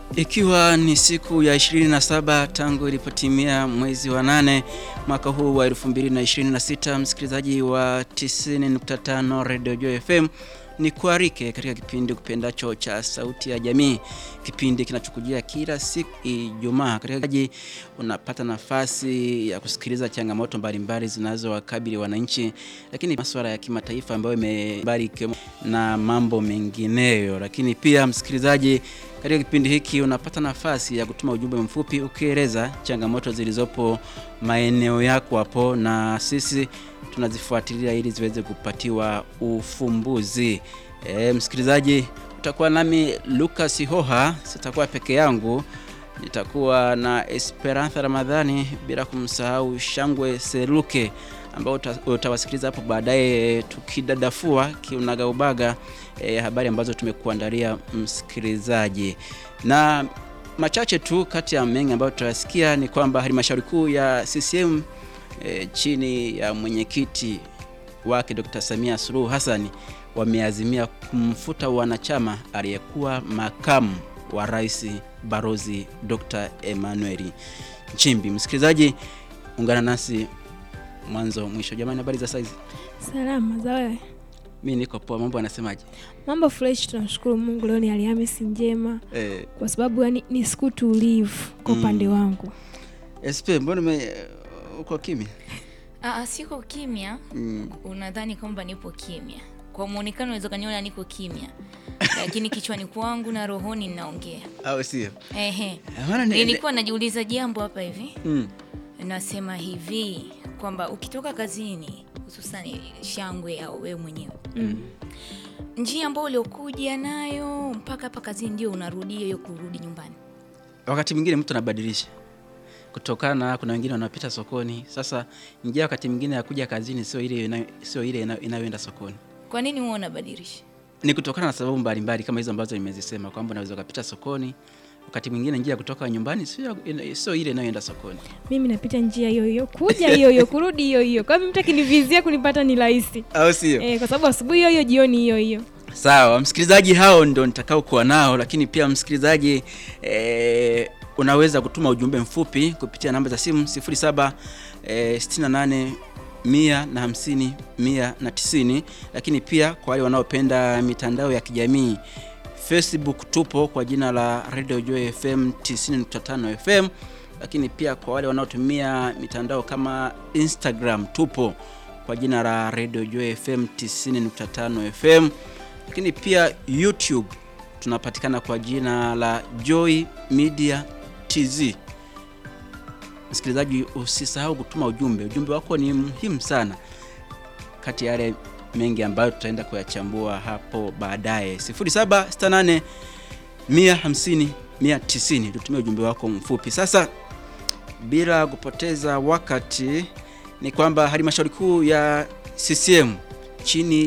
Ikiwa ni siku ya 27 tangu ilipotimia mwezi wa nane mwaka huu wa 2026, msikilizaji wa 90.5 Radio Joy FM ni kuarike katika kipindi kupendacho cha Sauti ya Jamii, kipindi kinachokujia kila siku Ijumaa. Katika unapata nafasi ya kusikiliza changamoto mbalimbali zinazowakabili wananchi, lakini masuala ya kimataifa ambayo imebariki na mambo mengineyo. Lakini pia msikilizaji, katika kipindi hiki unapata nafasi ya kutuma ujumbe mfupi ukieleza changamoto zilizopo maeneo yako hapo, na sisi tunazifuatilia ili ziweze kupatiwa ufumbuzi. E, msikilizaji, utakuwa nami Lucas Hoha, sitakuwa peke yangu, nitakuwa na Esperanza Ramadhani, bila kumsahau Shangwe Seruke ambao utawasikiliza hapo baadaye tukidadafua kiunagaubaga e, habari ambazo tumekuandalia msikilizaji. Na machache tu kati ya mengi ambayo tutayasikia ni kwamba halmashauri kuu ya CCM e, chini ya mwenyekiti wake Dr. Samia Suluhu Hassan wameazimia kumfuta wanachama aliyekuwa makamu wa rais Barozi Dr. Emmanuel Nchimbi. Msikilizaji, ungana nasi mwanzo mwisho. Jamani, habari za saizi? Salama za wewe? Mi niko poa. Mambo anasemaje? Mambo fresh, tunamshukuru Mungu. Leo ni Alhamisi njema Eh, kwa sababu yani ni siku tulivu kwa upande wangu. SP, mbona ume uko kimya? Aa, siko kimya. Mm. Unadhani kwamba nipo kimya? Kwa muonekano unaweza kaniona niko kimya, lakini kichwani kwangu na rohoni ninaongea. Au sio? Ehe, Maana ni- nilikuwa najiuliza jambo hapa hivi, Mm. nasema hivi kwamba ukitoka kazini, hususani Shangwe au wewe mwenyewe njia ambayo uliokuja nayo mpaka hapa kazini ndio unarudia hiyo kurudi nyumbani. Wakati mwingine mtu anabadilisha kutokana, kuna wengine wanapita sokoni. Sasa njia wakati mwingine ya kuja kazini sio ile inayo- sio ile inayo- inayoenda sokoni. Kwa nini huwa unabadilisha? Ni kutokana na sababu mbalimbali kama hizo ambazo nimezisema kwamba unaweza ukapita sokoni, wakati mwingine njia ya kutoka nyumbani sio ina- sio ile inayoenda sokoni. Mimi napita njia hiyo hiyo, kuja hiyo hiyo, kurudi hiyo hiyo. Kwa hiyo mtu akinivizia kunipata ni rahisi Au sio? eh, kwa sababu asubuhi hiyo hiyo, jioni hiyo hiyo. Sawa, msikilizaji, hao ndo nitakao kuwa nao, lakini pia msikilizaji eh, unaweza kutuma ujumbe mfupi kupitia namba za simu 07 eh, 68 mia na hamsini mia na tisini, lakini pia kwa wale wanaopenda mitandao ya kijamii Facebook tupo kwa jina la Radio Joy FM 90.5 FM, lakini pia kwa wale wanaotumia mitandao kama Instagram tupo kwa jina la Radio Joy FM 90.5 FM, lakini pia YouTube tunapatikana kwa jina la Joy Media TZ. Msikilizaji, usisahau kutuma ujumbe. Ujumbe wako ni muhimu sana, kati ya yale mengi ambayo tutaenda kuyachambua hapo baadaye. 0768 150 190, tutumie ujumbe wako mfupi. Sasa bila kupoteza wakati, ni kwamba halmashauri kuu ya CCM chini